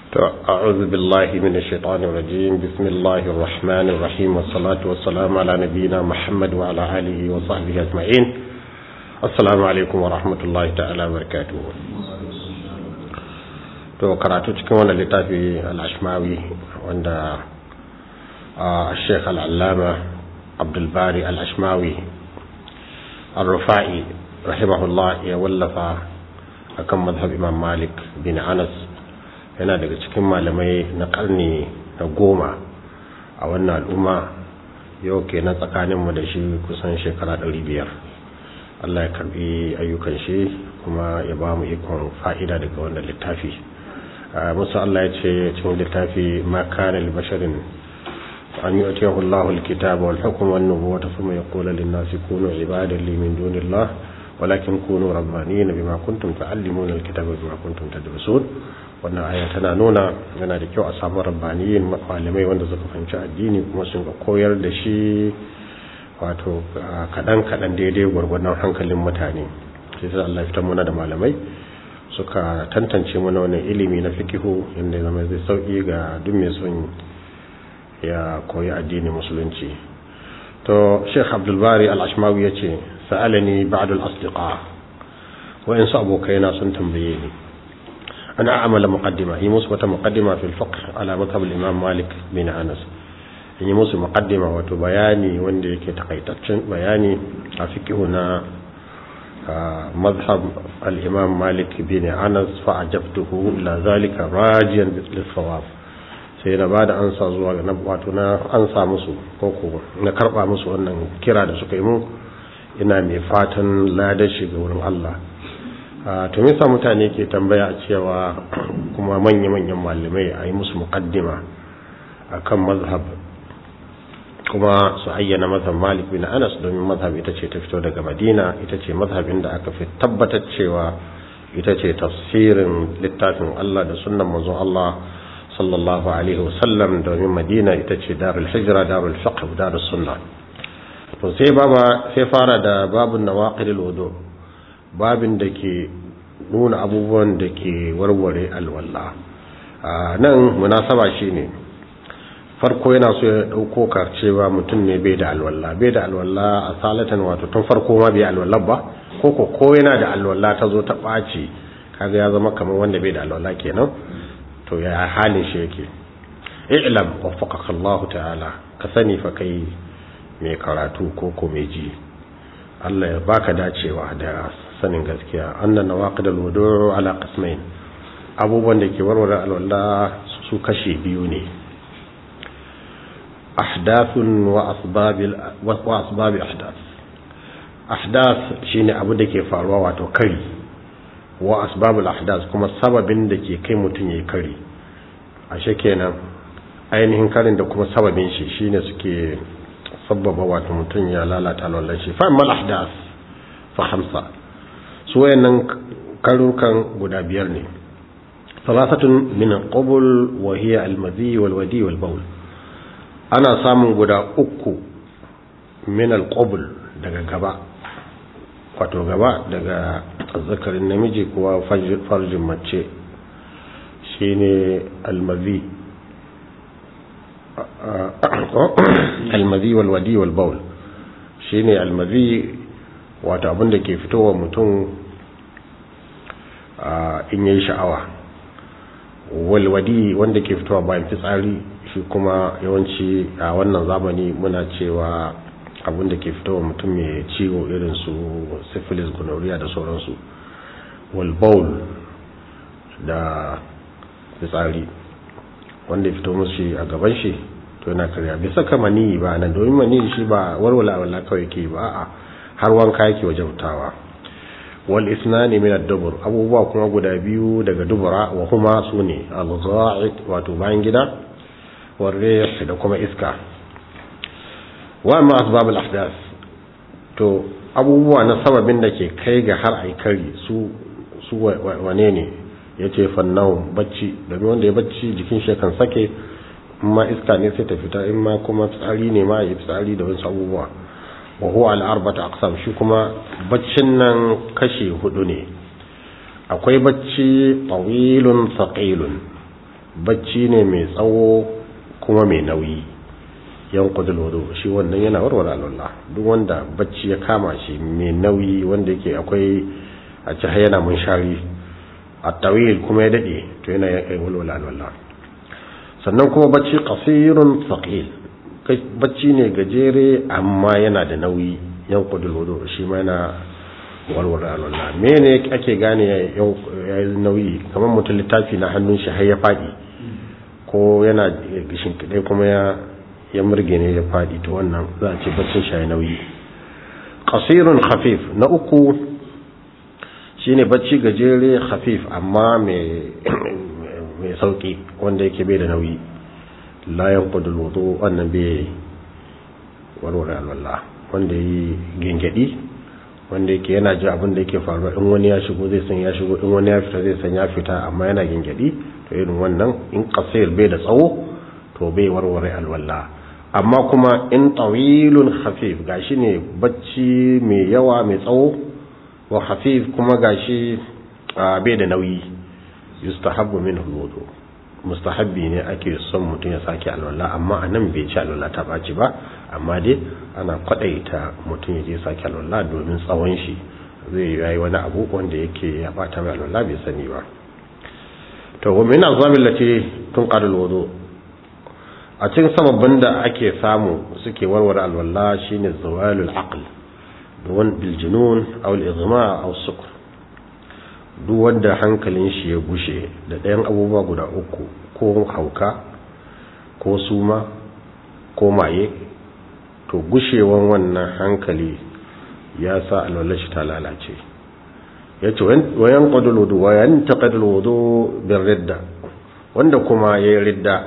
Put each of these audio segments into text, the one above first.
أعوذ بالله من الشيطان الرجيم بسم الله الرحمن الرحيم والصلاة والسلام على نبينا محمد وعلى آله وصحبه أجمعين السلام عليكم ورحمة الله تعالى وبركاته to karatu cikin wannan littafi al-ashmawi wanda Sheikh al-Allama Abdul Bari al-Ashmawi al-Rufa'i rahimahullah ya wallafa akan mazhab Imam Malik bin Anas yana daga cikin malamai na karni na goma a wannan al'umma yau ke na tsakaninmu da shi kusan shekara biyar. Allah ya karbi ayyukan shi kuma ya ba mu ikon fa'ida daga wannan littafi musu Allah ya ce cikin littafi ma kana li basharin an yu'tiyahu Allahu al-kitaba wal hukma wan nubuwwata thumma yaqulu lin-nasi kunu ibadan li min dunillah walakin kunu rabbaniyina bima kuntum tu'allimuna al-kitaba bima kuntum tadrusun wannan aya tana nuna yana da kyau a samu rabbaniyin malamai wanda suka fahimci addini kuma sun ga koyar da shi wato kadan kadan daidai gwargwadon hankalin mutane sai sai Allah ya fitar muna da malamai suka tantance mana wannan ilimi na fikihu inda zama zai sauki ga duk mai son ya koyi addinin musulunci to Sheikh Abdul Bari Al-Ashmawi yace sa'alani ba'd al-asdiqa wa in su abokaina sun tambaye ni أنا أعمل مقدمة هي موسى مقدمة في الفقه على مذهب الإمام مالك بن أنس هي موسى مقدمة وتبياني وندي كتقيتشن بياني أفكي هنا مذهب الإمام مالك بن أنس فأجبته إلى ذلك راجيا للصواب sai na ba da ansa zuwa ga wato na ansa musu ko ko na karba musu wannan kira da suka yi mu ina mai fatan ladar shi ga wurin Allah to me yasa mutane ke tambaya cewa kuma manya-manyan malamai a yi musu muqaddima akan mazhab kuma su ayyana mazhab Malik bin Anas domin mazhab ita ce ta fito daga Madina ita ce mazhabin da aka fi tabbatar cewa ita ce tafsirin littafin Allah da sunnan manzon Allah sallallahu alaihi wasallam domin Madina ita ce darul hijra darul fiqh darul sunna to sai baba sai fara da babun nawaqidul wudu' babin da ke nuna abubuwan da ke warware alwala nan munasaba shine farko yana so ya dauko cewa mutum ne bai da alwala bai da alwala a salatan wato tun farko ma bai alwala ba ko ko ko yana da alwala ta zo ta ɓaci kaga ya zama kamar wanda bai da alwala kenan to ya halin shi yake i'lam waffaqaka Allah ta'ala ka sani fa kai mai karatu ko ko mai ji Allah ya baka dacewa da sanin gaskiya annan nawaqid alwudu' ala qismain abubuwan da ke warware alwala su kashe biyu ne ahdathun wa asbab wa asbab ahdath ahdath shine abu da ke faruwa wato kari wa asbab ahdath kuma sababin da ke kai mutun yayi kari ashe kenan ainihin karin da kuma sababin shi shine suke sabbaba wato mutun ya lalata alwalan shi fa mal ahdath fa khamsa su wayannan karukan guda biyar ne salasatun min al-qabl wa hiya al-madhi wal wadi wal bawl ana samun guda uku min al-qabl daga gaba wato gaba daga zakarin namiji kuwa farjin mace shine al-madhi al-madhi wal wadi wal bawl shine al-madhi wato abin da ke fitowa mutum in yayi sha'awa walwadi wanda ke fitowa bayan fitsari shi kuma yawanci a wannan zamani muna cewa abin da ke fitowa mutum mai ciwo irin su syphilis gonorrhea da sauransu walbaul da fitsari wanda ya fito musu a gaban shi to yana karya bai saka mani ba nan domin mani shi ba warwala wala kawai ke ba a'a har wanka yake wajabtawa wal isnani min ad-dubur abubuwa kuma guda biyu daga dubura wa huma sune al-gha'id wato bayan gida wa rih da kuma iska wa ma asbab al-ahdath to abubuwa na sababin da ke kai ga har ai kari su su wane ne yace fannau bacci domin wanda ya bacci jikin shi kan sake in ma iska ne sai ta fita in ma kuma tsari ne ma ya tsari da wasu abubuwa wa huwa al-arba'atu aqsam shi kuma baccin nan kashi hudu ne akwai bacci tawilun thaqilun bacci ne mai tsawo kuma mai nauyi yan kudul wudu shi wannan yana warware alwala duk wanda bacci ya kama shi mai nauyi wanda yake akwai a ci yana mun shari a tawil kuma ya dade to yana ya walwala alwala sannan kuma bacci qasirun thaqil bacci ne gajere amma yana da nauyi yan kudul wudu shi ma yana warware alwala mene ake gane ya yi nauyi kamar mutum littafi na hannun shi har ya fadi ko yana gishin kidai kuma ya ya murge ne ya fadi to wannan za a ce baccin shi ya nauyi qasirun khafif na uku shine bacci gajere khafif amma mai mai sauki wanda yake bai da nauyi la yanqudu alwudu wannan bai warware alwala wanda yi gengedi wanda yake yana ji abin da yake faruwa in wani ya shigo zai san ya shigo in wani ya fita zai san ya fita amma yana gengedi to irin wannan in qasir bai da tsawo to bai warware alwala amma kuma in tawilun khafif gashi ne bacci mai yawa mai tsawo wa khafif kuma gashi bai da nauyi yustahabbu minhu alwudu mustahabbi ne ake son mutum ya sake alwala amma anan bai ci alwala ta baci ba amma dai ana kwadaita mutum ya je sake alwala domin tsawon shi zai yi wani abu wanda yake ya bata mai alwala bai sani ba to wa min azabil lati tunqadul wudu a cikin sababbin da ake samu suke warware alwala shine zawalul aql duwan bil junun aw al igma aw sukr duk wanda hankalin shi ya gushe da ɗayan abubuwa guda uku ko hauka ko suma ko maye to gushewan wannan hankali ya sa alwallar shi ta lalace ya ce wayan ƙwadul wudu wayan taƙadul wudu bin ridda wanda kuma ya yi ridda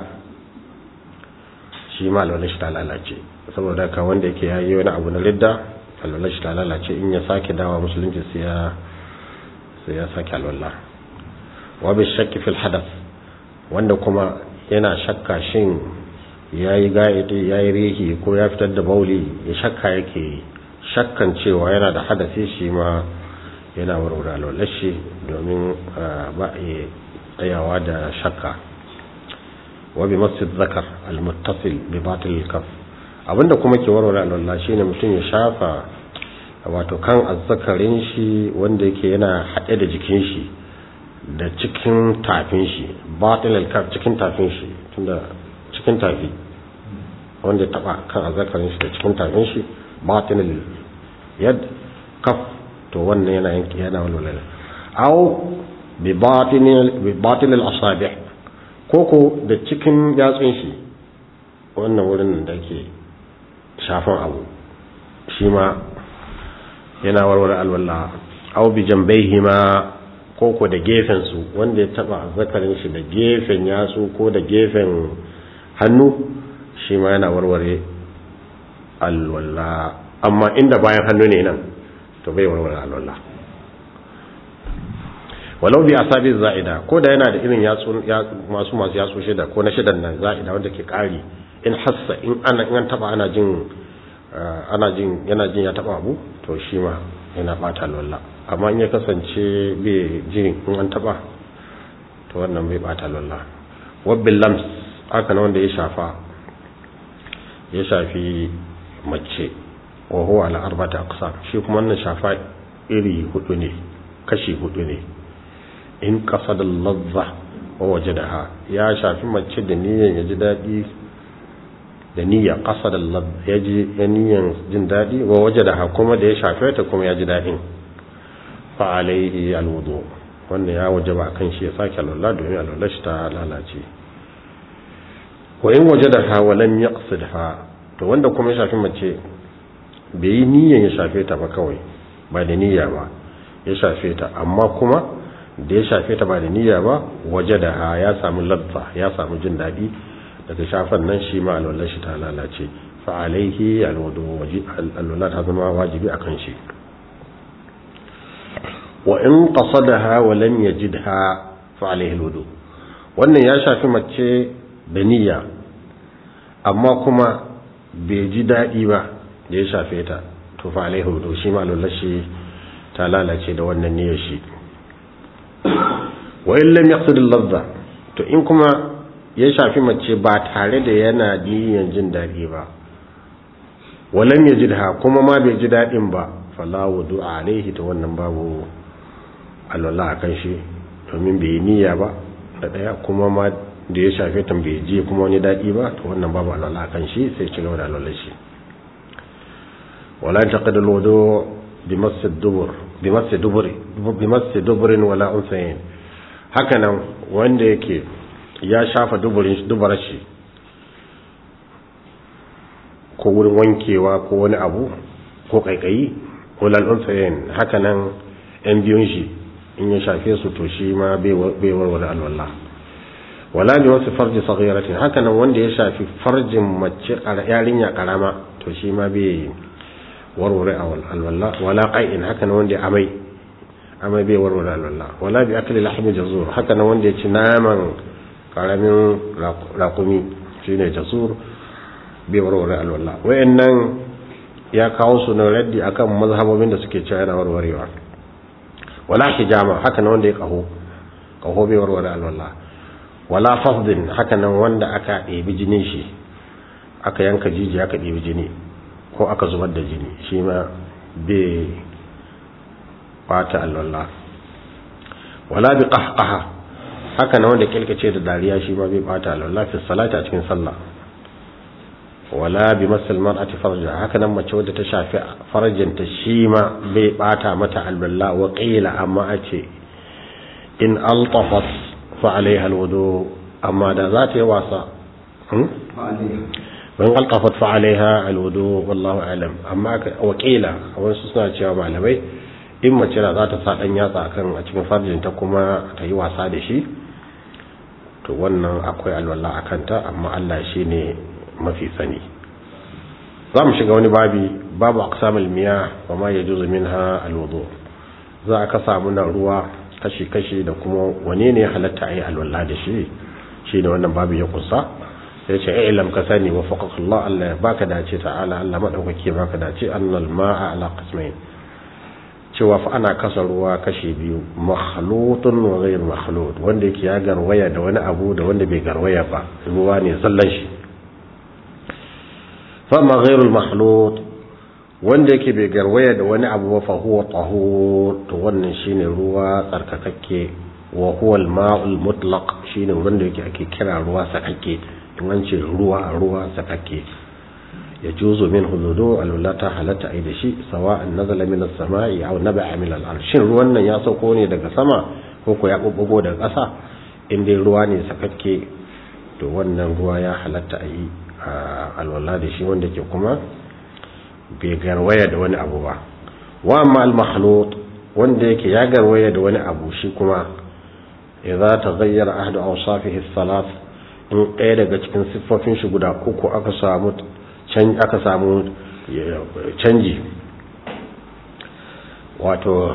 shi ma alwallar shi ta lalace saboda ka wanda yake ya yi wani abu na ridda alwallar shi ta lalace in ya sake dawa musulunci sai ya sai ya sake alwallah wa bi shakki fil hadath wanda kuma yana shakka shin yayi ga'idi yayi rihi ko ya fitar da bauli ya shakka yake shakkan cewa yana da hadasi shi ma yana warware alwallah shi domin ba a tsayawa da shakka wa bi masjid zakar al-muttasil bi batil kaf abinda kuma ke warware alwallah shine mutum ya shafa wato kan azzakarin shi wanda yake yana haɗe da jikin shi da cikin tafin shi batin alkaf cikin tafin shi tunda cikin tafi wanda ya taba kan azzakarin shi da cikin tafin shi batin yad kaf to wannan yana yanki yana walwala aw bi batin bi batin al-asabi' koko da cikin yatsun shi wannan wurin da ke shafan abu shi ma yana warware alwala aw bi jambayhima ko ko da gefen su wanda ya taba zakarin shi da gefen yatsu ko da gefen hannu shi ma yana warware alwala amma inda bayan hannu ne nan to bai warware alwala walau bi asabi za'ida ko da yana da irin yatsu masu masu yatsu shida ko na shidan nan za'ida wanda ke kari in hassa in ana in taba ana jin ana jin yana jin ya taba abu to shi ma yana bata lalla amma in ya kasance bai jin in an taba to wannan bai bata lalla wabbil lams haka na wanda ya shafa ya shafi mace wa huwa ala arba'ati aqsam shi kuma wannan shafa iri hudu ne kashi hudu ne in qasada al-ladha wa wajadaha ya shafi mace da niyyar ya ji dadi da niyya qasada al-ladha ya ji niyyar jin dadi wa wajadaha kuma da ya shafe ta kuma ya ji dadin fa alaihi al-wudu wanda ya wajaba kan shi ya sake alwala domin alwala shi ta lalace wa in wajadaha wa lam yaqsidha to wanda kuma ya shafi mace bai yi niyyar ya shafe ta ba kawai ba da niyya ba ya shafe ta amma kuma da ya shafe ta ba da niyya ba waje da ha ya samu ladda ya samu jin daɗi daga shafan nan shi ma alwallar shi ta lalace fa alaihi alwudu alwala ta zama wajibi akan shi wa in qasadaha wa lam yajidha fa alaihi alwudu wannan ya shafi mace da niyya amma kuma bai ji daɗi ba da ya shafe ta to fa alaihi alwudu shi ma alwallar shi ta lalace da wannan niyyar shi wa in lam yaqsid al-ladha to in kuma ya shafi mace ba tare da yana niyyar jin daɗi ba walam ya jidha kuma ma bai ji daɗin ba fala wudu alaihi ta wannan babu alwala a kan shi domin bai yi niyya ba da ɗaya kuma ma da ya shafe ta bai ji kuma wani daɗi ba to wannan babu alwala a kan shi sai ci gaba da alwala shi wala taqadul wudu bi masjid dubur bi masjid duburi bi masjid duburin wala unsayin haka nan wanda yake ya shafa duburin dubara shi ko wurin wankewa ko wani abu ko kaikayi ko lalunsayin haka nan yan biyun shi in ya shafe su to shi ma bai warware alwala wala bi wasu farji saghiratin haka nan wanda ya shafi farjin mace yarinya karama to shi ma bai warware alwala wala qai'in haka nan wanda ya amai amai bai warware alwala wala bi akli lahmi jazur haka nan wanda ya ci naman karamin rakumi shine jazur bai warware alwala wayannan ya kawo su na raddi akan mazhabobin da suke cewa yana warwarewa wala hijama haka nan wanda ya kaho kaho bai warware alwala wala fasdin haka nan wanda aka ɗebi jinin shi aka yanka jiji aka ɗebi jini ko aka zubar da jini shi ma bai bata alwala wala bi qahqaha haka nan wanda kilkace da dariya shi ma bai bata alwala fi salati a cikin sallah wala bi masal mar'ati farja haka nan mace wadda ta shafi farjinta shi ma bai bata mata alwala wa qila amma ace in altafat fa alaiha alwudu amma da za ta yi wasa in altafat fa alaiha alwudu wallahu alam amma wa qila wasu suna cewa malamai in mace da za ta sa dan yatsa kan a cikin farjinta kuma ta yi wasa da shi to wannan akwai alwala a kanta amma Allah shi ne mafi sani za mu shiga wani babi babu aqsamul miya wa ma yajuzu minha alwudu za ka samu na ruwa kashi kashi da kuma wane ne halatta ayi alwala da shi shi da wannan babu ya kusa sai ce ai lam ka sani wa faqakallah Allah ya baka dace ta'ala Allah madaukake baka dace annal ma'a ala qismain cewa fa ana kasa ruwa kashi biyu makhlutun wa ghayr makhlut wanda yake ya garwaya da wani abu da wanda bai garwaya ba ruwa ne zallan shi fa ma ghayr makhlut wanda yake bai garwaya da wani abu ba fa huwa tahur to wannan shine ruwa tsarkakakke wa huwa al-ma'ul mutlaq shine wanda yake ake kira ruwa sakakke in an ce ruwa ruwa sakakke ya juzo min hududu alwala ta halatta ai da shi sawa'an nazala min as-sama'i aw naba'a min al-ard shin ruwan nan ya sauko ne daga sama ko ko ya bubbugo daga ƙasa in dai ruwa ne sakakke to wannan ruwa ya halatta ai alwala da shi wanda ke kuma bai garwaya da wani abu ba wa amma al-makhlut wanda yake ya garwaya da wani abu shi kuma idza taghayyara ahdu awsafihi ath-thalath in ɗaya daga cikin siffofin shi guda uku aka samu aka samu canji wato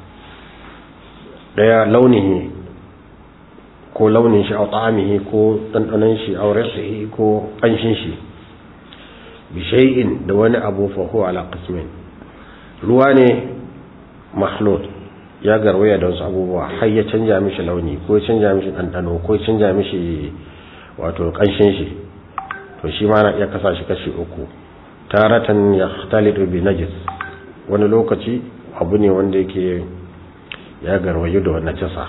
daya launihi ko launin shi a ta'amihi ko ɗanɗanon shi a rasihi ko ƙanshin shi bishai'in da wani abu faho ala qismin ruwa ne mahlud ya garwaya da wasu abubuwa har ya canja mishi launi ko ya canja mishi ɗanɗano ko ya canja mishi wato ƙanshin shi to shi ma na iya kasa shi kashi uku taratan ya talidu bi najis wani lokaci abu ne wanda yake ya garwayo da wannan jasa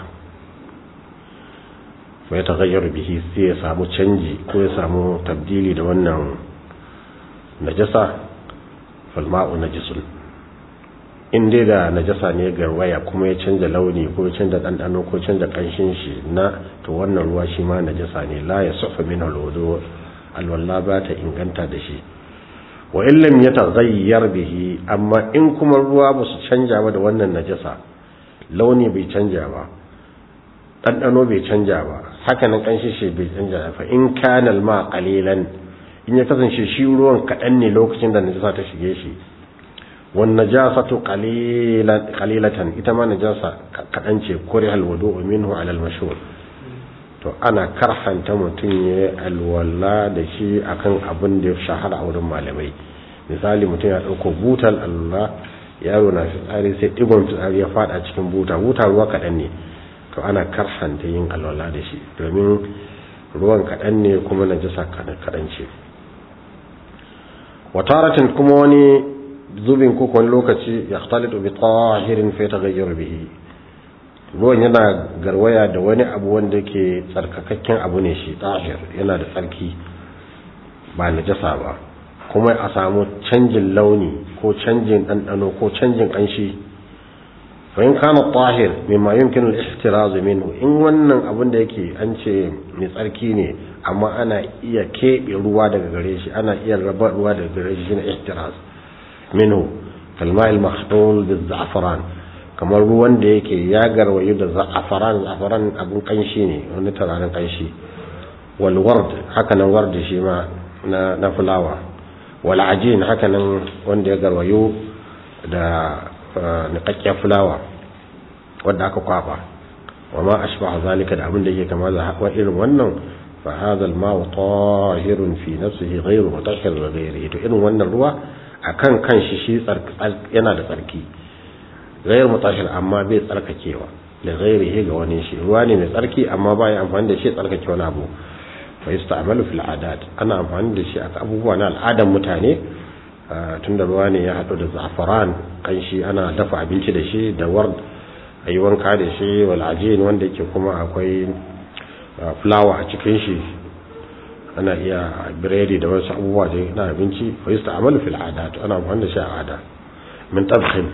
fa ya tagayyar bihi sai ya samu canji ko ya samu tabdili da wannan najasa falma'u najisun in dai da najasa ne garwaya kuma ya canja launi ko ya canja ɗanɗano ko canja ƙanshin shi na to wannan ruwa shi ma najasa ne la ya sufa min alwudu alwalla ba ta inganta da shi wa illam ya taghayyar bihi amma in kuma ruwa ba su canja ba da wannan najasa launi bai canja ba ɗanɗano bai canja ba haka nan ƙanshin shi bai canja ba in kana alma qalilan in ya kasance shi ruwan kaɗan ne lokacin da najasa ta shige shi wan najasatu qalilatan ita ma najasa kaɗan ce kuri alwudu minhu ala almashhur to ana karhanta mutum ya alwala da shi akan abin da ya shahara a wurin malamai misali mutum ya ɗauko butal allah yaro na fitsari sai ɗigon fitsari ya fada cikin buta buta ruwa kaɗan ne to ana karhanta yin alwala da shi domin ruwan kaɗan ne kuma najasa kaɗan ce wataratin kuma wani zubin ko wani lokaci ya talitu bi tahirin fa yataghayyar bihi ruwan yana garwaya da wani abu wanda yake tsarkakakken abu ne shi tahir yana da tsarki ba najasa ba kuma a samu canjin launi ko canjin ɗanɗano ko canjin ƙanshi fa in kana tahir mimma yumkinu al-ihtiraz minhu in wannan abin da yake an ce mai tsarki ne amma ana iya keɓe ruwa daga gare shi ana iya raba ruwa daga gare shi shine ihtiraz minhu kalma'il mahdul bil-za'faran kamar ruwan da yake ya garwayo da za'afaran za'afaran abun kanshi ne wani turaren kanshi wal ward haka nan ward shi ma na na fulawa wal ajin haka nan wanda ya garwayo da niƙaƙƙiyar fulawa wadda aka kwafa wa ma ashbaha zalika da abin da yake kama da wa irin wannan fa hadha al-ma'u tahirun fi nafsihi ghayru mutahhir li ghayrihi to irin wannan ruwa akan kanshi shi yana da tsarki ghayru mutahhir amma bai tsarkakewa li ghayrihi ga wani shi ruwa ne mai tsarki amma ba ya amfani da shi tsarkake wani abu fa yusta'malu fil adat ana amfani da shi a abubuwa na al'adan mutane tunda ruwa ne ya haɗu da za'afaran kanshi ana dafa abinci da shi da ward a yi wanka da shi wal'ajin wanda yake kuma akwai fulawa a cikin shi ana iya biredi da wasu abubuwa da na abinci wa yi sta'amalu fil adat ana amfani da shi a ada min tabkhin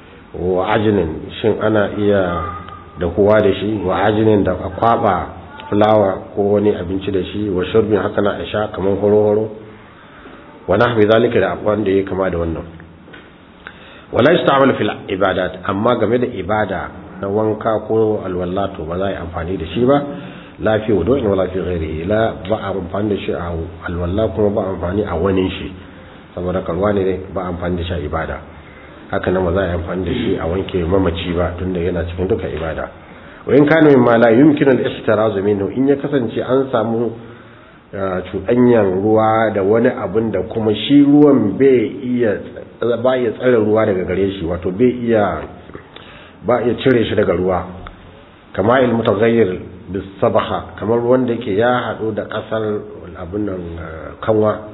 wa ajinin shin ana iya dahuwa da shi wa ajinin da a kwaba fulawa ko wani abinci da shi wa shurbin haka na sha kamar horo-horo wa nahwi zalika da abuwan da ya kama da wannan wala yasta'malu fil ibadat amma game da ibada na wanka ko alwallato ba za a yi amfani da shi ba la fi wudu'in wala fi ghairihi la ba a amfani da shi a alwalla kuma ba amfani a wani shi saboda kalwa ne ba amfani da shi a ibada haka nan ba za a yi amfani da shi a wanke mamaci ba tunda yana cikin duka ibada wa in kana mimma la yumkinu al-ihtiraz minhu in ya kasance an samu cuɗanyan ruwa da wani abin da kuma shi ruwan bai iya ba iya tsare ruwa daga gare shi wato bai iya ba iya cire shi daga ruwa kama il mutaghayyir bis sabaha kamar ruwan da yake ya hadu da kasar abin nan kanwa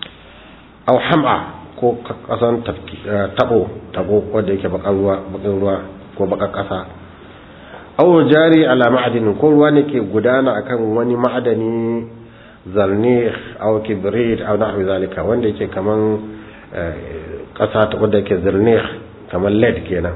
aw ham'a ko kasan tabo tabo wanda yake bakar ruwa bakar ruwa ko bakar kasa aw jari ala ma'adin ko ruwa ne ke gudana akan wani ma'adani zarnih aw kibrit aw nahwi zalika wanda yake kaman kasa ta wanda yake zarnih kaman lead kenan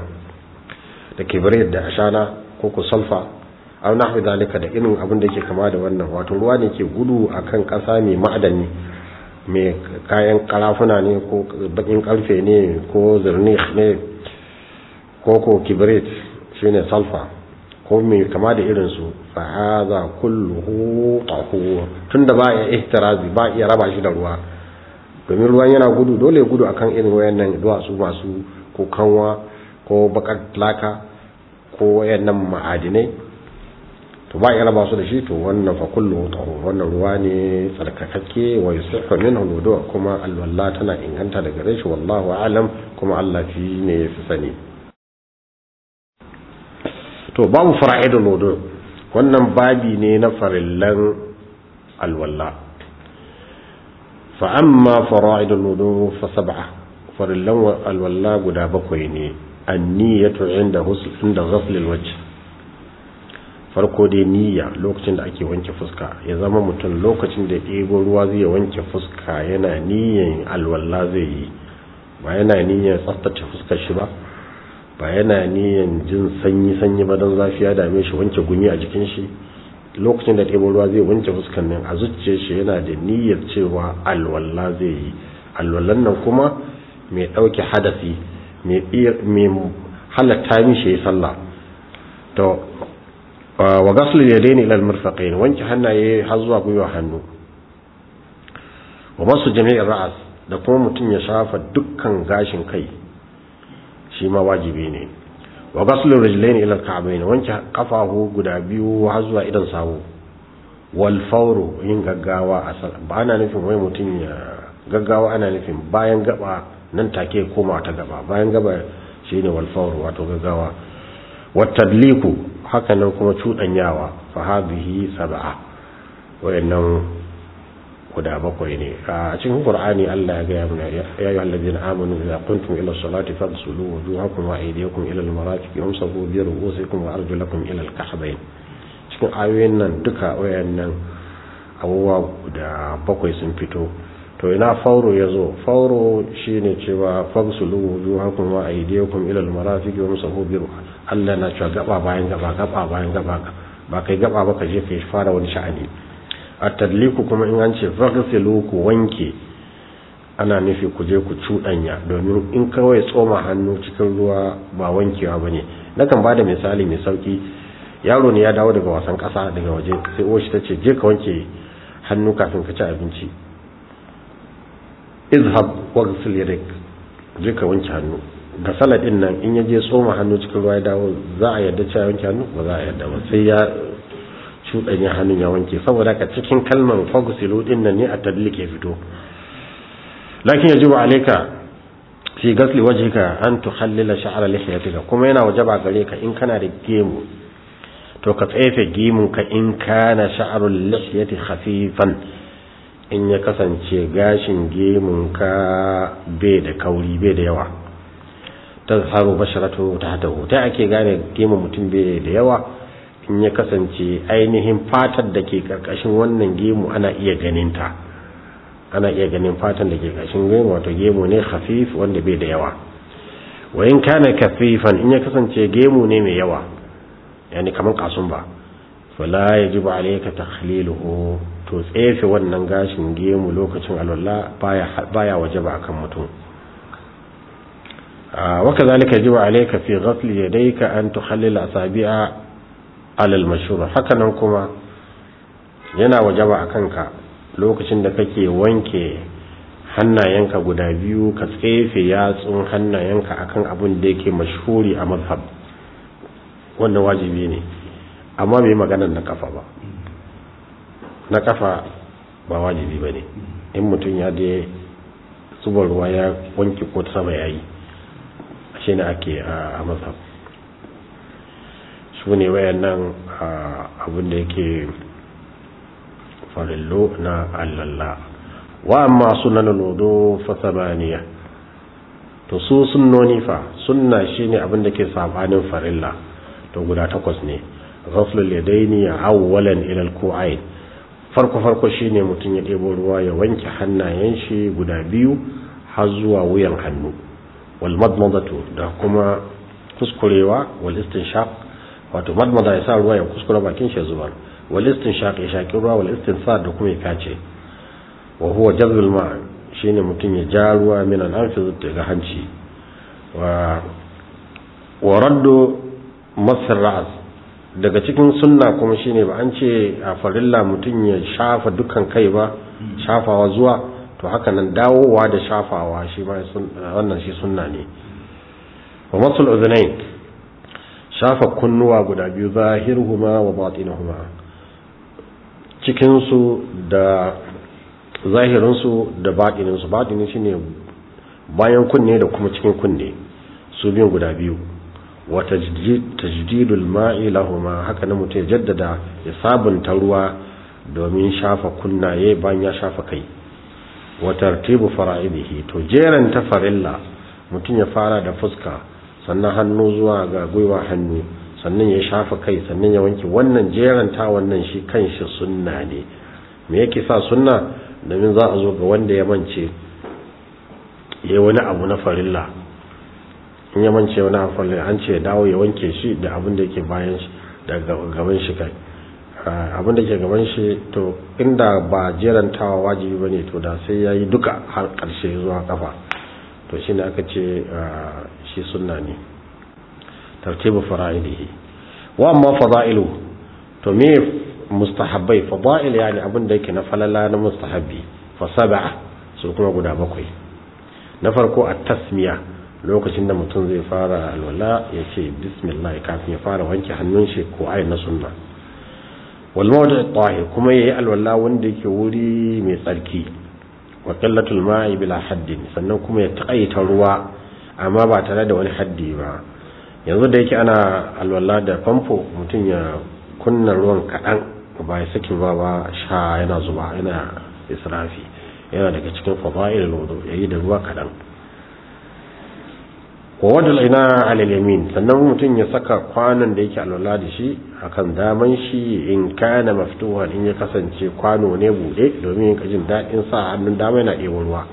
da kibrit da ashana ko ku sulfa aw nahwi zalika da irin abin da yake kama da wannan wato ruwa ne ke gudu akan kasa mai ma'adani mai kayan karafuna ne ko bakin karfe ne ko zarnih ne ko ko kibrit shine sulfa ko mai kama da irin su fa hadha kulluhu tahur tunda ba ya ihtirazi ba iya raba shi da ruwa domin ruwan yana gudu dole ya gudu akan irin wayannan duwatsu masu ko kanwa ko bakar laka ko wayannan ma'adinai to ba ya raba su da shi to wannan fa kulluhu tahur wannan ruwa ne tsarkakakke wa yusihhu minhu wudu kuma alwalla tana inganta daga gare shi wallahu a'lam kuma Allah fi ne ya fi sani to babu fara'idul wudu wannan babi ne na farillan alwalla fa amma fara'idul wudu fa sab'a farillan alwalla guda bakwai ne anniyatu inda husl inda ghasl alwajh farko dai niyya lokacin da ake wanke fuska ya zama mutum lokacin da ɗebo ruwa zai wanke fuska yana niyyan alwalla zai yi ba yana niyyan tsaftace fuskar shi ba ba yana niyan jin sanyi-sanyi ba don zafi ya dame shi wanke gumi a jikin shi lokacin da ɗebo ruwa zai wanke fuskan nan a zuciyar shi yana da niyyar cewa alwala zai yi alwallan nan kuma mai ɗauke hadasi mai halatta mishi ya sallah to wa gasul yadaini ila almirfaqain wanke hannaye har zuwa gwiwa hannu wa masu jami'in ra'as da kuma mutum ya shafa dukkan gashin kai shi ma wajibi ne wa ghaslu rijlaini ila al-ka'bayn wanke kafahu guda biyu har zuwa idan sawu wal fawru yin gaggawa ba ana nufin wai mutum ya gaggawa ana nufin bayan gaba nan take koma ta gaba bayan gaba shine wal fawru wato gaggawa wat tadliku haka nan kuma cudanyawa fa hadhihi sab'a wayannan guda bakwai ne a cikin qur'ani Allah ya gaya mana ya ayyuhal ladina amanu idza kuntum ila salati faghsulu wujuhakum wa aydiyakum ila al-marafiq wamsahu bi ru'usikum wa arjulakum ila al-ka'bayn cikin ayoyin nan duka wayannan abubuwa guda bakwai sun fito to ina fauro yazo fauro shine cewa faghsulu wujuhakum wa aydiyakum ila al-marafiq wamsahu bi Allah na cewa gaba bayan gaba gaba bayan gaba ba kai gaba ba ka je kai fara wani sha'ani a tadliku kuma in an ce faghsilu ku wanke ana nufi ku je ku cuɗanya domin in kawai tsoma hannu cikin ruwa ba wankewa bane nakan bada misali mai sauki yaro ne ya dawo daga wasan ƙasa daga waje sai uwar shi ta ce je ka wanke hannu kafin ka ci abinci izhab waghsil yadak je ka wanke hannu ga salad din nan in ya je tsoma hannu cikin ruwa ya dawo za a yarda cewa wanke hannu ba za a yarda ba sai ya cuɗanya hannun ya wanke saboda ka cikin kalmar fagsilu din nan ne a tadlik ya fito lakin yajibu alayka fi ghasli wajhika an tukhallila sha'ra lihyatika kuma yana wajaba gare ka in kana da gemu to ka tsefe gemun ka in kana sha'rul lihyati khafifan in ya kasance gashin gemun ka bai da kauri bai da yawa tazharu basharatu tahtahu ta ake gane gemun mutum bai da yawa in ya kasance ainihin fatar da ke karkashin wannan gemu ana iya ganinta ana iya ganin fatan da ke karkashin gemu wato gemu ne khafif wanda bai da yawa wa in kana kafifan in ya kasance gemu ne mai yawa yani kaman kasun ba fala yajibu alayka takhliluhu to tsefe wannan gashin gemu lokacin alwala baya baya wajaba akan mutum وكذلك يجب عليك في غسل يديك أن تخلل أصابع alal mashhur haka nan kuma yana wajaba a kanka lokacin da kake wanke hannayenka guda biyu ka tsefe yatsun hannayenka akan abin da yake mashhuri a mazhab wannan wajibi ne amma bai magana na kafa ba na kafa ba wajibi ba ne in mutum ya je zuba ruwa ya wanke ko sama ya yi shi ne ake a mazhab su ne wayannan abin da yake farillo na allalla wa amma sunan lodo fa sabaniya to su sunnoni fa sunna shine abin da ke sabanin farilla to guda takwas ne ghaflul yadaini awwalan ila al-ku'ain farko farko shine mutum ya ɗebo ruwa ya wanke hannayen shi guda biyu har zuwa wuyan hannu wal madmadatu da kuma kuskurewa wal istinshaq wato madmada ya sa ruwa ya kuskura bakin shi zubar wal istinshaq ya shaki ruwa wal istinsar da kuma ya kace wa huwa jazbul ma shine mutum ya ja ruwa min al-anfi daga hanci wa wa raddu masar ra'as daga cikin sunna kuma shine ba an ce a farilla mutum ya shafa dukkan kai ba shafawa zuwa to haka nan dawowa da shafawa shi ma wannan shi sunna ne wa masul udhunain shafa kunnuwa guda biyu zahiruhuma wa batinuhuma cikin su da zahirin su da batinin su batinin shine bayan kunne da kuma cikin kunne su biyun guda biyu wa tajdidul ma'i lahuma haka na mutum ya jaddada ya sabunta ruwa domin shafa kunnaye bayan ya shafa kai wa tartibu fara'idihi to jeran ta farilla mutum ya fara da fuska sannan hannu zuwa ga gwiwa hannu sannan ya shafa kai sannan ya wanke wannan jeran ta wannan shi kanshi sunna ne me yake sa sunna domin za a zo ga wanda ya mance yayi wani abu na farilla in ya mance wani amfani an ce dawo ya wanke shi da abin da yake bayan shi da gaban shi kai abin da ke gaban shi to inda ba jerantawa wajibi bane to da sai yayi duka har karshe zuwa kafa to shine aka ce shi sunna ne tartibu fara'idihi wa amma fada'ilu to me mustahabbai fada'il yani abin da yake na falala na mustahabbi fa sab'a su kuma guda bakwai na farko at-tasmiya lokacin da mutum zai fara alwala ya ce bismillah kafin ya fara wanke hannun shi ko ayi na sunna wal mawdi' tahir kuma yayi alwala wanda yake wuri mai tsarki wa qillatul ma'i bila haddin sannan kuma ya taƙaita ruwa amma ba tare da wani haddi ba yanzu da yake ana alwala da famfo mutum ya kunna ruwan kaɗan ba ya saki ba ba sha yana zuba yana israfi yana daga cikin fada'il wudu yayi da ruwa kadan wa wadal ina ala yamin sannan mutum ya saka kwanon da yake alwala da shi akan daman shi in kana maftuhan in ya kasance kwano ne bude domin yin jin dadin sa hannun dama yana ɗebo ruwa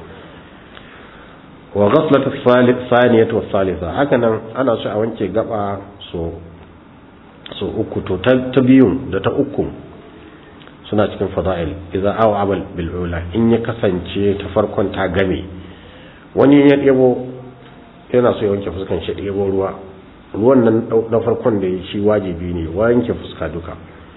wa ghaslat as-saniyatu was-salisa hakanan ana so a wanke gaba so so uku to ta biyun da ta uku suna cikin fada'il idza aw amal bil ula in ya kasance ta farkon ta game wani ya ɗebo yana so ya wanke fuskan shi ɗebo ruwa ruwan nan na farkon da shi wajibi ne wanke fuska duka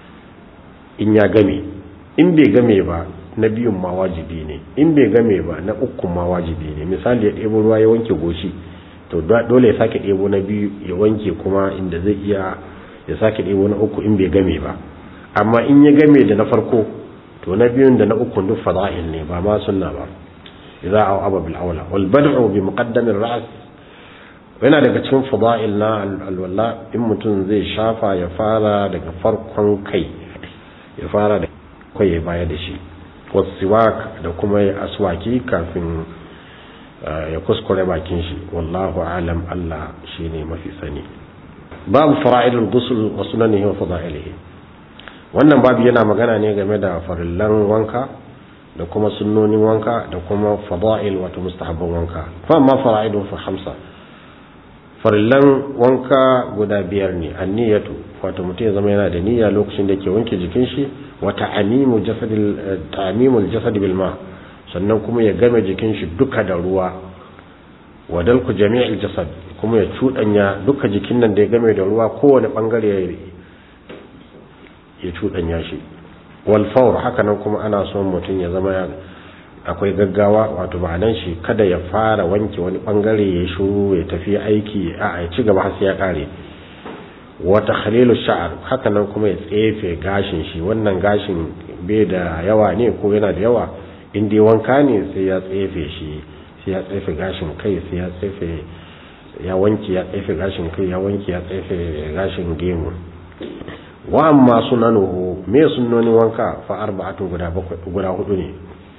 in ya game in bai game ba na biyun ma wajibi ne in bai game ba na ukun ma wajibi ne misali ya ɗebo ruwa ya wanke goshi to dole ya sake ɗebo na biyu ya wanke kuma inda zai iya ya sake ɗebo na uku in bai game ba amma in ya game da na farko to na biyun da na uku duk fada'il ne ba ma sunna ba idza aw aba bil awla wal bad'u bi muqaddam ar ra's yana daga cikin fada'il na alwala in mutum zai shafa ya fara daga farkon kai ya fara da kai ya baya da shi wasiwak da kuma ya aswaki kafin ya kuskure bakin shi wallahu alam Allah shine mafi sani babu fara'idul ghusl wa sunanihi wa fada'ilihi wannan babu yana magana ne game da farillan wanka da kuma sunnonin wanka da kuma fada'il wato mustahabban wanka fa amma fara'idun fa hamsa farillan wanka guda biyar ne anniyatu wato mutum ya zama yana da niyya lokacin da ke wanke jikin shi wa ta'amimu jasadil ta'amimul jasad bil ma sannan kuma ya game jikin shi duka da ruwa wa dalku jami'il jasad kuma ya cudanya duka jikin nan da ya game da ruwa kowane bangare ya cudanya shi wal fawr haka nan kuma ana son mutum ya zama akwai gaggawa wato ma'anan shi kada ya fara wanke wani bangare ya shuru ya tafi aiki a ya ci gaba har sai ya kare wa takhlilu sha'r haka nan kuma ya tsefe gashin shi wannan gashin bai da yawa ne ko yana da yawa in dai wanka ne sai ya tsefe shi sai ya tsefe gashin kai sai ya tsefe ya wanke ya tsefe gashin kai ya wanke ya tsefe gashin gemu wa amma sunanuhu me sunnonin wanka fa arba'atu guda bakwai guda hudu ne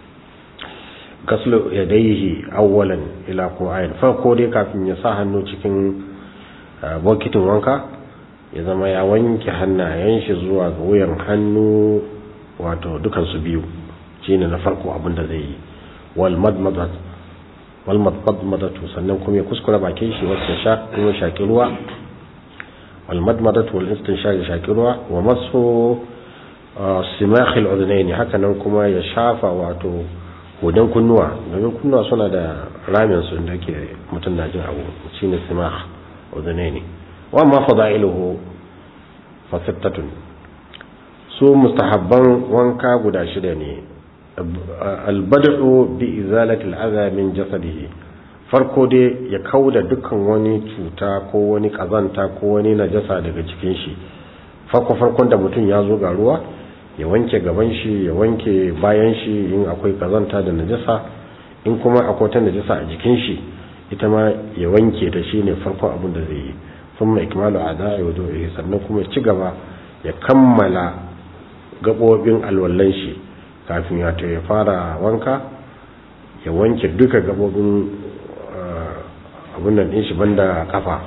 gaslu yadayhi awwalan ila qu'ain farko dai kafin ya sa hannu cikin bokitin wanka ya zama ya wanke hannayen shi zuwa ga wuyan hannu wato dukan su biyu shine na farko abin da zai yi wal madmadat wal madmadatu sannan kuma ya kuskura bakin shi wasu sha kuma shaki ruwa wal madmadatu wal istinshaq shaki ruwa wa masu simakh al udhnayn haka nan kuma ya shafa wato hudan kunnuwa domin kunnuwa suna da ramin su da ke mutum na jin abu shine simakh udhnayn wa amma fada'iluhu fa sittatun su mustahabban wanka guda shida ne albad'u bi izalati al'adha min jasadihi farko dai ya kauda dukkan wani cuta ko wani kazanta ko wani najasa daga cikin shi farko farkon da mutum ya zo ga ruwa ya wanke gaban shi ya wanke bayan shi in akwai kazanta da najasa in kuma akwai ta najasa a jikin shi ita ma ya wanke ta shine farkon abin da zai yi thumma ikmalu ada'i wa du'i sannan kuma ya ci gaba ya kammala gabobin alwallan shi kafin ya ya fara wanka ya wanke duka gabobin abin nan din shi banda kafa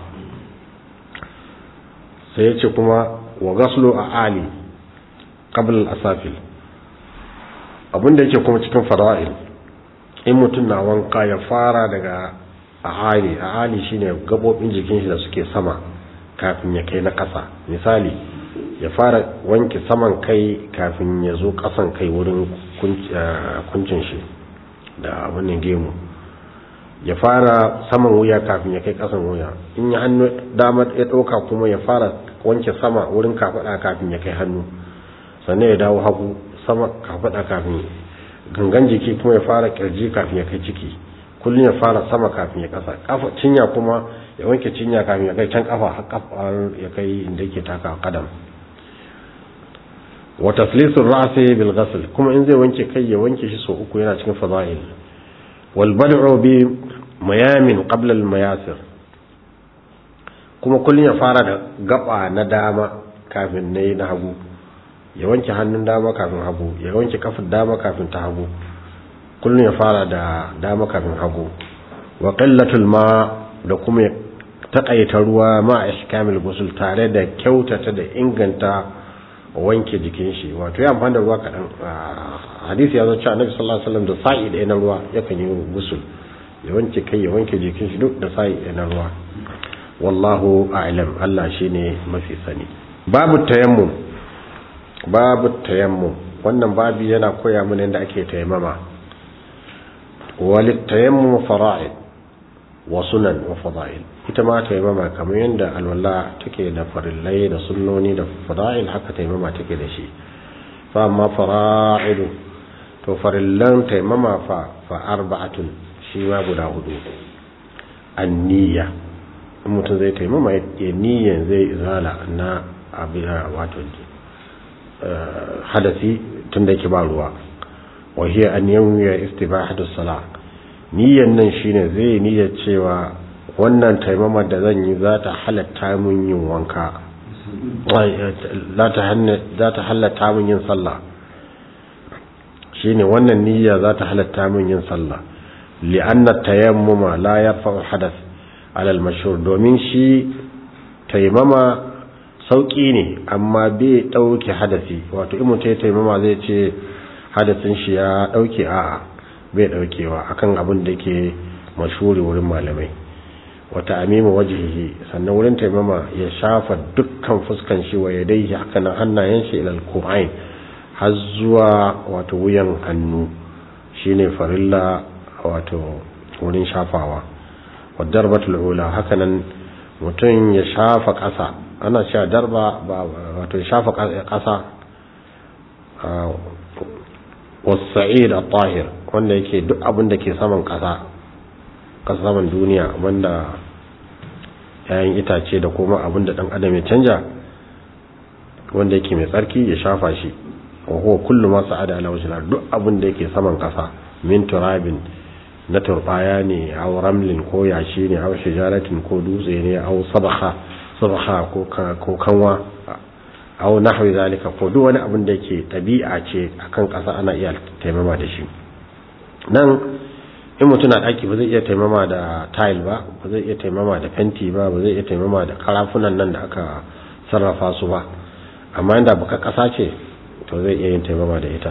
sai ya ce kuma wa gaslu a ali qabla al-asafil abin da yake kuma cikin fara'il in mutum na wanka ya fara daga ahali ahali shine gabobin jikin shi da suke sama kafin ya kai na kasa misali ya fara wanke saman kai kafin ya zo kasan kai wurin kuncin shi da abin gemu ya fara saman wuya kafin ya kai kasan wuya in ya hannu dama ya ɗauka kuma ya fara wanke sama wurin kafaɗa kafin ya kai hannu sannan ya dawo hagu sama kafaɗa kafin gangan jiki kuma ya fara kirji kafin ya kai ciki kullum ya fara sama kafin ya kasa kafa cinya kuma ya wanke cinya kafin ya kai can kafa har ya kai inda yake taka kadam wa taslisul ra'si bil ghasl kuma in zai wanke kai ya wanke shi so uku yana cikin fadail wal bad'u bi mayamin qabla al mayasir kuma kullun ya fara da gaba na dama kafin nayi na hagu ya wanke hannun dama kafin hagu ya wanke kafin dama kafin ta hagu kullum ya fara da dama kafin hagu wa qillatul ma da kuma ya taƙaita ruwa ma ihkamil ghusl tare da kyautata da inganta wanke jikin shi wato ya amfani da ruwa kaɗan hadisi ya zo cewa annabi sallallahu alaihi wasallam da sa'i ɗaya na ruwa yakan yi gusul ya wanke kai ya wanke jikin shi duk da sa'i ɗaya na ruwa wallahu a'lam Allah shine mafi sani babu tayammum babu tayammum wannan babi yana koya mana yadda ake tayammama walit tayammum fara'id wa sunan wa fada'il ita ma tayammama kamar yadda alwala take da farillai da sunnoni da fada'il haka tayammama take da shi fa amma fara'idu to farillan tayammama fa fa arba'atun shi ma guda hudu an-niyya in mutum zai taimama ya niyyan zai izala na abin wato hadasi tun da yake ba ruwa wahiyar an yawon istibahatu sala niyyan nan shine zai niyyar cewa wannan taimama da zan yi za ta halatta mun yin wanka za ta halatta mun yin sallah shine wannan niyya za ta halatta mun yin sallah li'anna tayammuma la yarfa'u hadath alal mashhur domin shi taimama sauki ne amma bai dauke hadasi wato in mutum ya taimama zai ce hadasin shi ya dauke a'a bai daukewa akan abin da ke mashhuri wurin malamai wata amima wajhihi sannan wurin taimama ya shafa dukkan fuskan shi wa yadayhi haka nan hannayen shi ilal qur'ain har zuwa wato wuyan hannu shine farilla wato wurin shafawa wadarbatul ula hakanan mutum ya shafa ƙasa ana cewa darba wato ya shafa ƙasa wasa'id at-tahir wanda yake duk abin da ke saman ƙasa ƙasa saman duniya wanda yayin itace da kuma abin da dan adam ya canja wanda yake mai tsarki ya shafa shi wa huwa kullu ma sa'ada ala wajhi duk abin da yake saman ƙasa min turabin na turbaya ne aw ramlin ko yashi ne aw shijaratin ko dutse ne aw sabakha sabakha ko ko kanwa aw nahwi zalika ko duk wani abin da yake tabi'a ce akan ƙasa ana iya taimama da shi nan in mutum na daki ba zai iya taimama da tile ba ba zai iya taimama da fenti ba ba zai iya taimama da karafunan nan da aka sarrafa su ba amma inda baka ƙasa ce to zai iya yin taimama da ita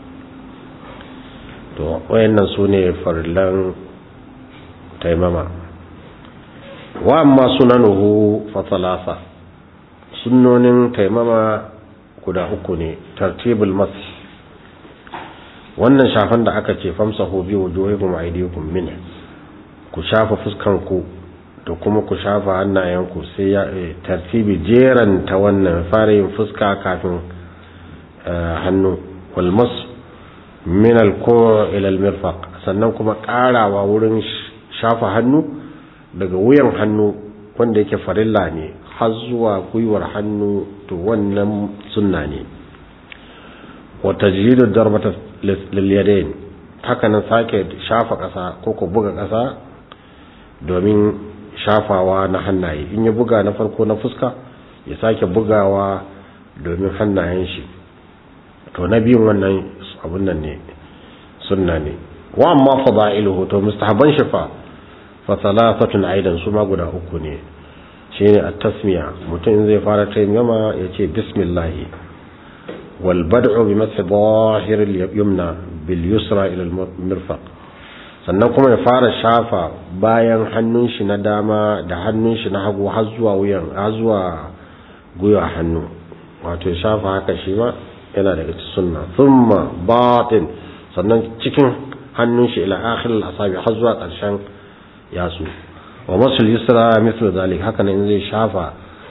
to wayannan su ne farillan taimama wa amma sunanuhu fa thalatha sunnonin taimama guda uku ne tartibul mas wannan shafan da aka ce famsahu bi wujuhikum aydikum min ku shafa fuskanku da kuma ku shafa hannayenku sai ya tartibi jeran ta wannan fara yin fuska kafin hannu wal mas min alko ilal mirfaq sannan kuma karawa wurin shafa hannu daga wuyan hannu wanda yake farilla ne har zuwa gwiwar hannu to wannan sunna ne wa tajridu darbata lil yadayn haka nan sake shafa kasa ko ko buga kasa domin shafawa na hannaye in ya buga na farko na fuska ya sake bugawa domin hannayen shi to na biyun wannan abun nan ne sunna ne wa amma fada'iluhu to mustahaban shi fa fa thalathatun aidan su ma guda uku ne shine at-tasmiya mutum zai fara tayyama yace bismillah wal bad'u bi math zahir al-yumna bil yusra ila al-mirfaq sannan kuma ya fara shafa bayan hannun shi na dama da hannun shi na hagu har zuwa wuyan har zuwa gwiwa hannu wato ya shafa haka shi ma yana daga sunna thumma batin sannan cikin hannun shi ila akhir al-asabi har zuwa ƙarshen yatsu wa masul yusra mithlu zalik haka nan zai shafa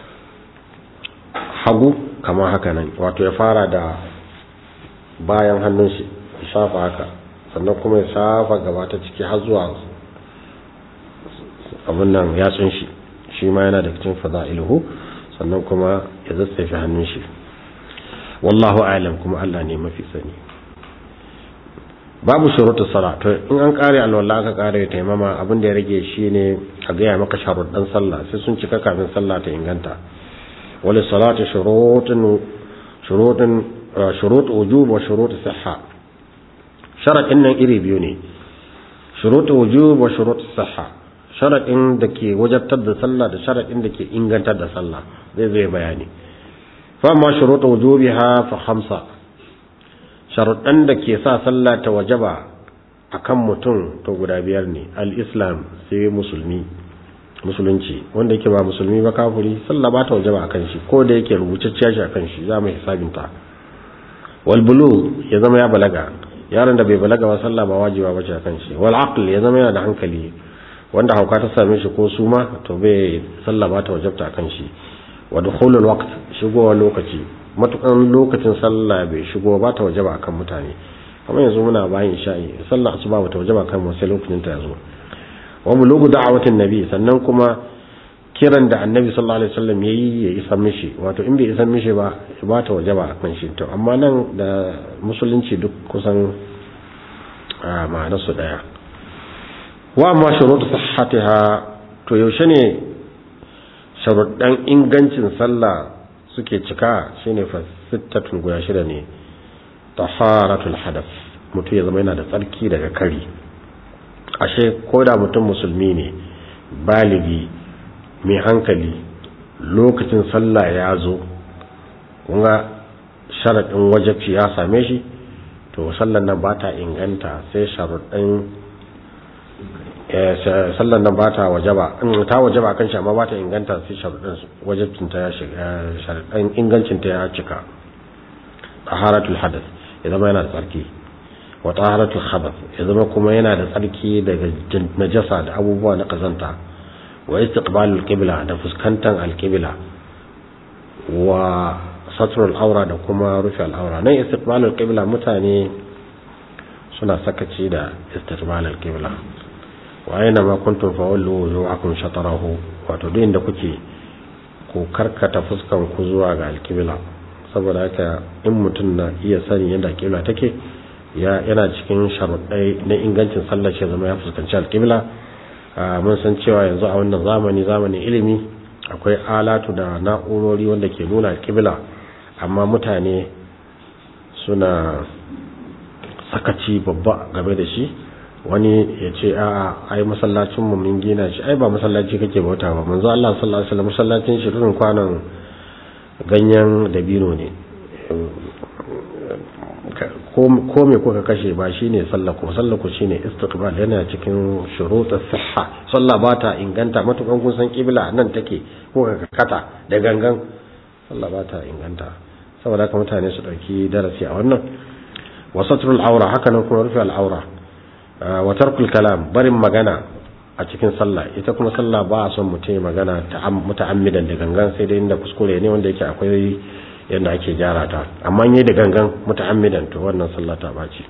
hagu kamar haka nan wato ya fara da bayan hannun shi ya shafa haka sannan kuma ya shafa gaba ta ciki har zuwa abin nan yatsun shi shi ma yana da cikin fada'iluhu sannan kuma ya zazzafe hannun shi wallahu a'lam kuma Allah ne mafi sani babu shurutu sala to in an kare alwala aka kare taimama abin da ya rage shine a gaya maka sharuɗan sallah sai sun cika kafin sallah ta inganta wali salati shurutun shuruɗin shurut wujub wa shurut sihha sharadin nan iri biyu ne shurut wujub wa shurut sihha sharadin da ke wajabtar da sallah da sharadin da ke ingantar da sallah zai zai bayani fa amma shurut wujubiha fa khamsa sharuɗan da ke sa sallah ta wajaba akan mutum to guda biyar ne al-islam sai musulmi musulunci wanda yake ba musulmi ba kafiri sallah ba ta wajaba akan shi ko da yake rubutacciya shi akan shi za mu hisabin ta wal bulu ya zama ya balaga yaron da bai balaga ba sallah ba wajiba ba ce akan shi wal aql ya zama yana da hankali wanda hauka ta same shi ko suma to bai sallah ba ta wajabta akan shi wa dukhulul waqt shigowar lokaci matukan lokacin sallah bai shigo ba ta wajaba akan mutane kamar yanzu muna bayan sha'i sallah asuba ba ta wajaba akan mu sai lokacin ta yazo wa bulugu da'awatin nabi sannan kuma kiran da annabi sallallahu alaihi wasallam yayi ya isa mishi wato in bai isa mishi ba ba ta wajaba akan shi to amma nan da musulunci duk kusan ma'anar su daya wa amma shurutu sihhatiha to yaushe ne sharuɗan ingancin sallah suke cika shine fa sittatun guda shida ne taharatul hadath mutum ya zama yana da tsarki daga kari ashe ko da mutum musulmi ne baligi mai hankali lokacin sallah ya zo kunga sharaɗin wajabci ya same shi to sallan nan ba ta inganta sai sharuɗin sallan nan ba ta wajaba ta wajaba kan shi amma ba ta inganta sai sharuɗin wajabcin ta ya shiga sharuɗin ingancin ta ya cika taharatul hadath ya zama yana da tsarki wa taharatul khabath ya zama kuma yana da tsarki daga najasa da abubuwa na kazanta wa istiqbalul qibla da fuskantar alqibla wa satrul aura da kuma rufe al'aura nan istiqbalul qibla mutane suna sakaci da istiqbalul qibla wa aina ma kuntum fawallu wujuhakum shatarahu wato duk inda kuke ku karkata fuskan ku zuwa ga alqibla saboda haka in mutum na iya sani yadda alqibla take ya yana cikin sharuɗai na ingancin sallar shi zama ya fuskanci alqibla mun san cewa yanzu a wannan zamani zamanin ilimi akwai alatu da na'urori wanda ke nuna alqibla amma mutane suna sakaci babba game da shi wani ya ce a'a ai masallacin mu mun gina shi ai ba masallaci kake bauta ba manzo Allah sallallahu alaihi wasallam masallacin shi irin kwanan ganyen dabino ne ko me kuka kashe ba shine sallah ko sallah ko shine istiqbal yana cikin shurutus sihha sallah ba ta inganta matukan kun san kibla nan take ko ka kata da gangan sallah ba ta inganta saboda haka mutane su dauki darasi a wannan wasatrul aura haka nan kuma rufe al'aura wa tarkul kalam barin magana a cikin sallah ita kuma sallah ba a son mutum magana muta'ammidan da gangan sai dai inda kuskure ne wanda yake akwai yadda ake gyara ta amma yi da gangan muta'ammidan to wannan sallah ta baci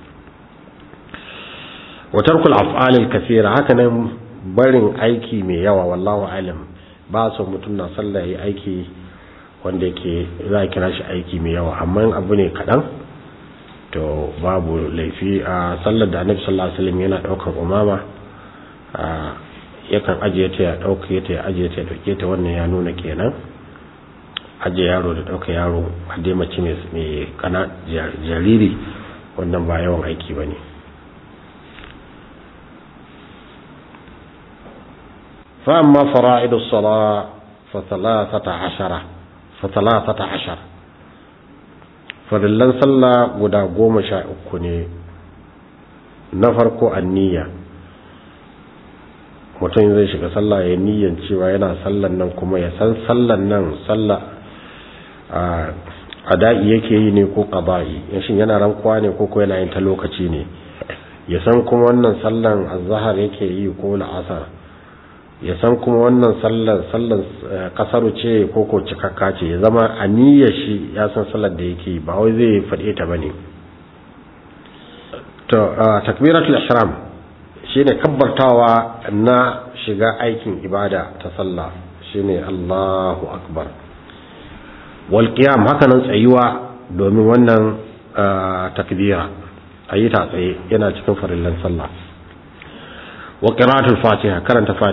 wa tarkul af'alil kaseera haka nan barin aiki mai yawa wallahu alam ba son mutum na sallah yi aiki wanda yake za a kira shi aiki mai yawa amma abu ne kaɗan to babu laifi a sallar da annabi sallallahu alaihi wasallam yana daukar umama yakan ajiye ta ya dauke ta ya ajiye ta ya dauke ta wannan ya nuna kenan ajiye yaro da dauka yaro a dai mace mai kana jariri wannan ba yawan aiki bane fa amma fara'idus sala fa 13 fa 13 farillan sallah guda goma sha uku ne na farko anniya mutum zai shiga sallah ya niyan cewa yana sallan nan kuma ya san sallan nan sallah a da'i yake yi ne ko ƙaba'i yashin yana rankuwa ne ko ko yana yin ta lokaci ne ya san kuma wannan sallan azhar yake yi ko la'asar ya san kuma wannan sallar sallar kasaru ce ko ko cikakka ce ya zama aniyar shi ya san sallar da yake ba wai zai faɗe ta bane to takbiratul ihram shine kabbartawa na shiga aikin ibada ta sallah shine Allahu akbar wal qiyam haka nan tsayuwa domin wannan takbira ayi ta tsaye yana cikin farillan sallah wa qira'atul fatiha karanta fatiha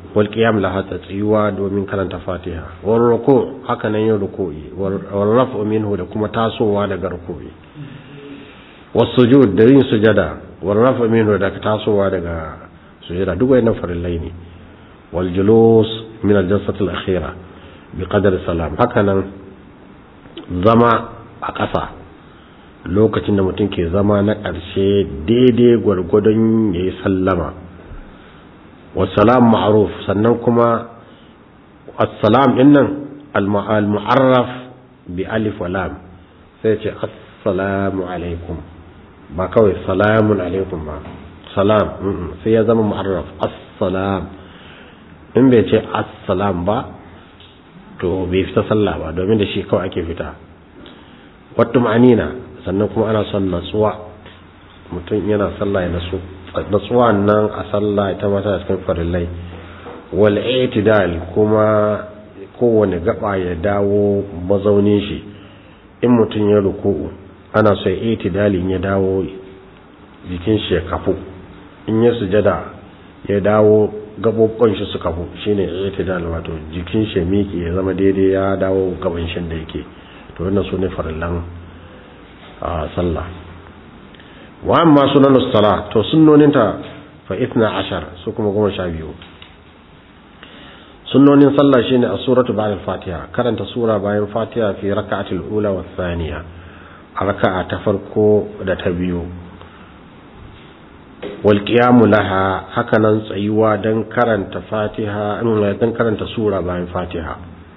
wal qiyam laha tsayuwa domin karanta fatiha wal ruku haka nan yin ruku'i wal raf'u minhu da kuma tasowa daga ruku'i was sujud da yin sujada wal raf'u minhu da tasowa daga sujada duk wayannan farillai ne wal julus min al jalsati al akhira bi qadar salam haka nan zama a ƙasa lokacin da mutum ke zama na ƙarshe daidai gwargwadon ya yi sallama wasalam ma'aruf sannan kuma assalam ɗin nan al-mu'arraf bi alif wa lam sai ce assalamu alaikum ba kawai salamun alaikum ba salam sai ya zama mu'arraf assalam in bai ce assalam ba to bai fita sallah ba domin da shi kawai ake fita wattu ma'anina sannan kuma ana son natsuwa mutum yana sallah ya natsu natsuwa nan a sallah ita ma tana cikin farillai wal i'tidal kuma kowane gaba ya dawo mazaunin shi in mutum ya ruku'u ana so i'tidalin ya dawo jikin shi ya kafu in ya sujada ya dawo gabobban shi su kafu shine i'tidal wato jikin shi miki ya zama daidai ya dawo gaban shi da yake to wannan sune farillan a sallah wa amma sunanus sala to sunnoninta fa ithna ashar su kuma goma sha biyu sunnonin sallah shine a suratu ba'da al-fatiha karanta sura bayan fatiha fi raka'atil ula wa thaniya a raka'a ta farko da ta biyu wal qiyamu laha hakanan tsayuwa dan karanta fatiha dan karanta sura bayan fatiha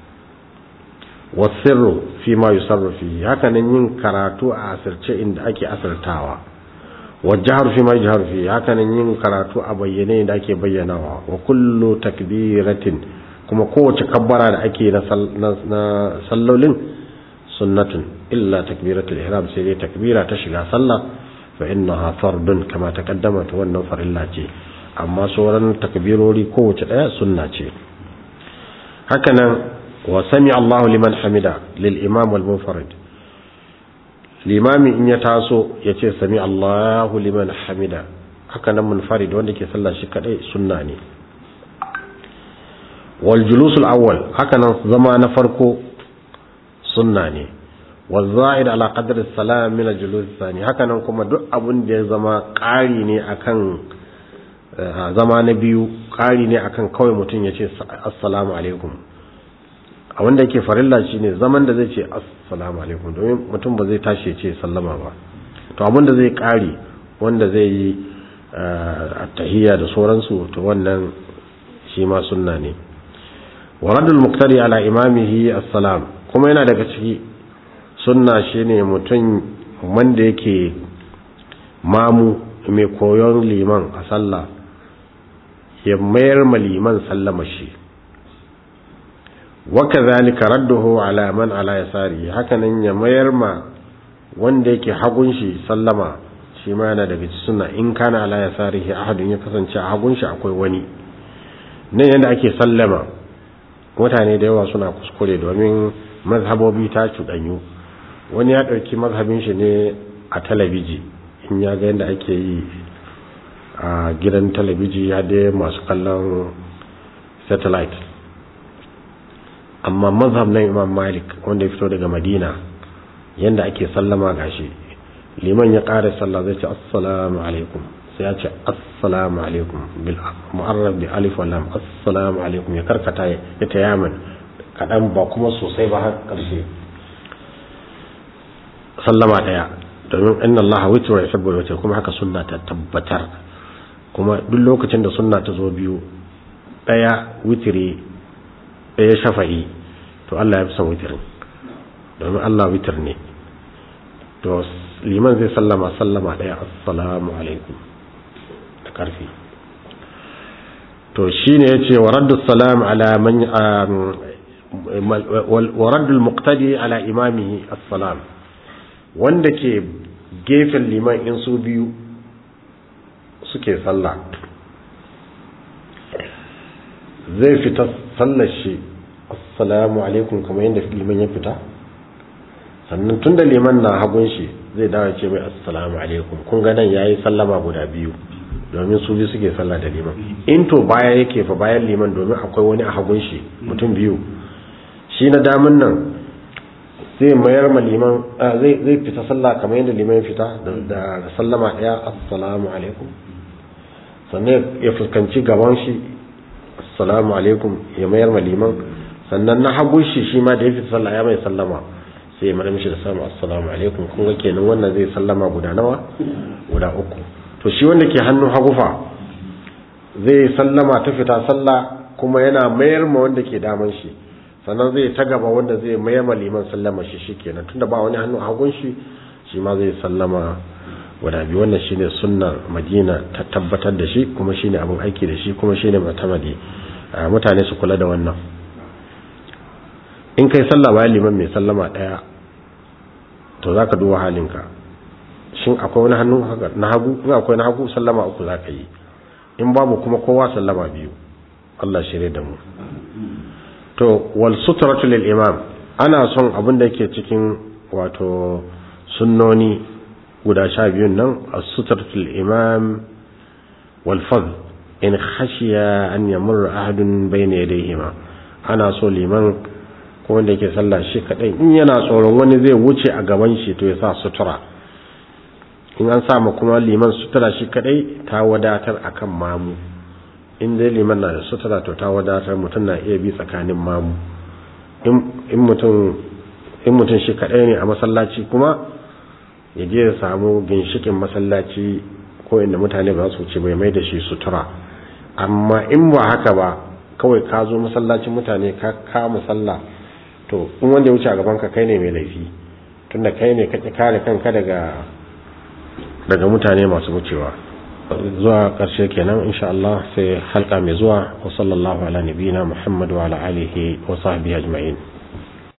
wasirru fi ma yusarru fi hakanan yin karatu a asirce inda ake asirtawa wajhar fi ma yajhar fi hakanan yin karatu a bayyane inda ake bayyanawa wa kullu takbiratin kuma kowace kabbara da ake na sallolin sunnatun illa takbiratul ihram sai dai takbira ta shiga sallah fa innaha fardun kama taqaddama to wannan farilla ce amma sauran takbirori kowace daya sunna ce hakanan wa sami Allahu liman hamida lil imam wal munfarid limami in ya taso ya ce sami Allahu liman hamida haka nan munfarid wanda ke sallah shi kadai sunna ne wal julusul awwal haka nan zama na farko sunna ne wal za'id ala qadri salam min al julus thani haka nan kuma duk abun da ya zama ƙari ne akan zama na biyu ƙari ne akan kawai mutum ya ce assalamu alaikum a wanda yake farilla shine zaman da zai ce assalamu alaikum domin mutum ba zai tashi ya ce sallama ba to abin da zai kare wanda zai yi attahiyya da sauransu to wannan shi ma sunna ne waradul muqtadi ala imamihi assalam kuma yana daga ciki sunna shine mutum wanda yake mamu mai koyon liman a sallah ya mayar ma liman sallama shi wakazalika radduhu ala man ala yasari hakanan ya mayar ma wanda yake hagun shi sallama shi ma yana daga cikin sunna in kana ala yasarihi ahadun ya kasance a hagun shi akwai wani nan yanda ake sallama mutane da yawa suna kuskure domin mazhabobi ta cuɗanyu wani ya ɗauki mazhabin shi ne a talabiji in ya ga yadda ake yi a gidan talabiji ya dai masu kallon satellite amma mazhab na imam malik wanda ya fito daga madina yadda ake sallama gashi liman ya ƙara sallah zai ce assalamu alaikum sai ya ce assalamu alaikum bil mu'arraf bi alif wa lam assalamu alaikum ya karkata ya tayaman kadan ba kuma sosai ba har karshe sallama daya domin inna allaha witru yuhibbul witr kuma haka sunna ta tabbatar kuma duk lokacin da sunna ta zo biyu daya witri daya shafa'i to Allah ya fi son witrin domin Allah witr ne to liman zai sallama sallama daya assalamu alaikum da karfi to shine yace wa raddu salam ala man wa raddu al-muqtadi ala imamihi assalam wanda ke gefen liman in su biyu suke sallah zai fita sallar shi assalamu alaikum kamar yadda liman ya fita sannan tun da liman na hagun shi zai dawo ce mai assalamu alaikum kun ga nan yayi sallama guda biyu domin su biyu suke sallah da liman in to baya yake fa bayan liman domin akwai wani a hagun shi mutum biyu shi na damun nan zai mayar ma liman zai zai fita sallah kamar yadda liman ya fita da sallama daya assalamu alaikum sannan ya fuskanci gaban shi assalamu alaikum ya mayar ma liman sannan na hagun shi shi ma da ya fita sallah ya mai sallama sai ya mayar mishi da samu assalamu alaikum kun ga kenan wannan zai sallama guda nawa guda uku to shi wanda ke hannun hagufa zai sallama ta fita sallah kuma yana mayar ma wanda ke daman shi sannan zai ta gaba wanda zai mayar ma liman sallama shi shikenan tunda ba wani hannu hagun shi shi ma zai sallama guda biyu wannan shine sunnar madina ta tabbatar da shi kuma shine abin aiki da shi kuma shine matamadi mutane su kula da wannan in kai sallah bayan liman mai sallama daya to zaka duba halinka shin akwai wani hannu na hagu in akwai na hagu sallama uku za ka yi in babu kuma kowa sallama biyu Allah shirye da mu to wal sutratu lil imam ana son abin da yake cikin wato sunnoni guda sha biyun nan as-sutratu lil imam wal fadl in khashiya an yamurra ahadun bayna yadayhima ana so liman ko wanda yake sallah shi kadai in yana tsoron wani zai wuce a gaban shi to ya sa sutura in an samu kuma liman sutura shi kadai ta wadatar akan mamu in dai liman na da sutura to ta wadatar mutum na iya bi tsakanin mamu in mutum in mutum shi kadai ne a masallaci kuma ya je ya samu ginshikin masallaci ko inda mutane ba su wuce bai mai da shi sutura amma in ba haka ba kawai ka zo masallacin mutane ka kama sallah to in wanda ya wuce a gaban ka kai ne mai laifi tunda kai ne ka kare kanka daga daga mutane masu wucewa zuwa ƙarshe kenan insha Allah sai halka mai zuwa wa sallallahu ala nabiyina Muhammad wa ala alihi wa sahbihi ajma'in